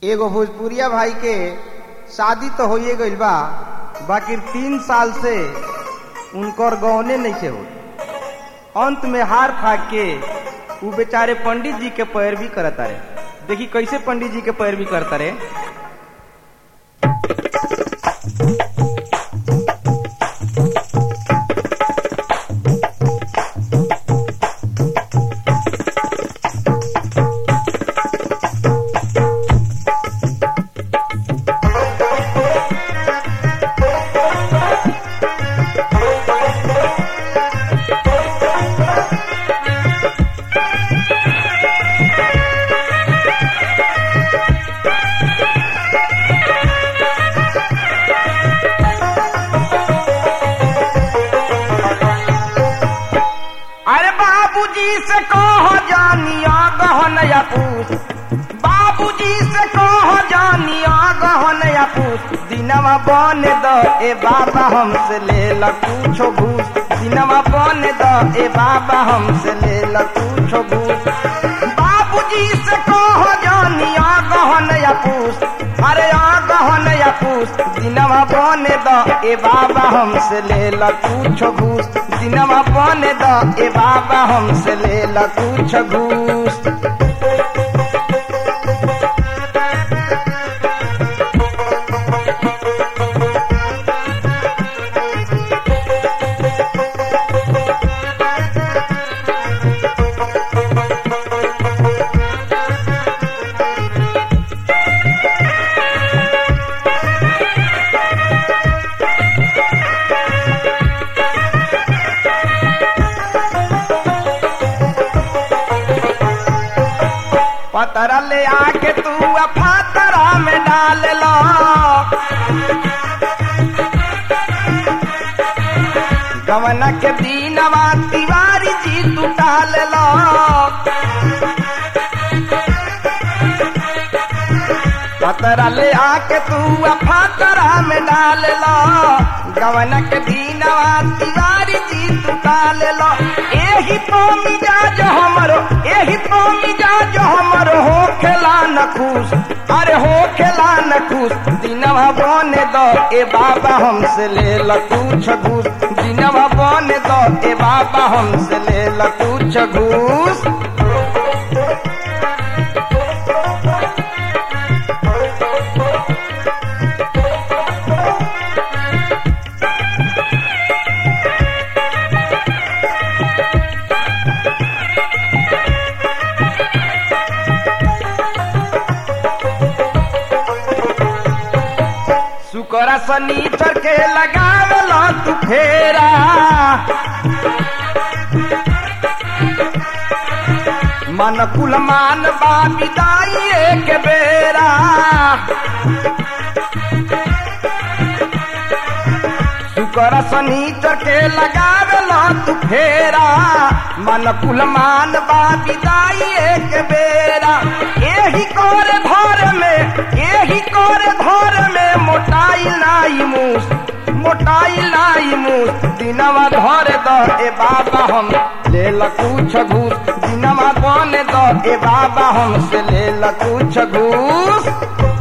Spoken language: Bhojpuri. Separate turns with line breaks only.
एगो भोजपुरिया भाई के शादी तो होइए गइल बा बाकी तीन साल से उनकर गौने नहीं से हो अंत में हार खा के उ बेचारे पंडित जी के पैरवी करता रहे देखी कैसे पंडित जी के पैरवी करता रहे अरे बाबूजी से कहो जानिया गहन या पूछ बाबूजी से कहो जानिया गहन या पूछ दिनवा बन द ए बाबा हमसे ले ल कुछो घूस दिनवा बन द ए बाबा हमसे ले ल कुछो घूस बाबूजी से कहो जानिया गहन या पूछ अरे आ गहन या पूछ दिनवा बन द ए बाबा हमसे ले ल कुछो घूस दिनवा बन द ए बाबा हमसे ले ल कुछ घूस पतरा ले आके तू अफातरा में डाल लो गवना के दीनवा तिवारी जी तू डाल लो पतरा ले आके तू अफातरा में डाल लो गवना के दीनवा तिवारी जी तू डाल लो एही तो मिजाज हमरो एही तो मिजाज हमरो हो खेला न खुश अरे हो खेला न खुश दिनवा बने दो ए बाबा हमसे ले ल कुछ घूस दिनवा बने दो ए बाबा हमसे ले ल कुछ घूस सुकरा सनीचर के लगावला तू फेरा मन कुल मान बा विदाई एक बेरा सुकरा सनीचर के लगावला तू फेरा मन कुल मान बा विदाई एक बेरा एही कर धर में एही कर धर में मोटाई नाई मूस मोटाई नाई मूस दिनवा धर द ए बाबा हम ले ल कुछ घूस दिनवा बन द ए बाबा हमसे ले ल कुछ घूस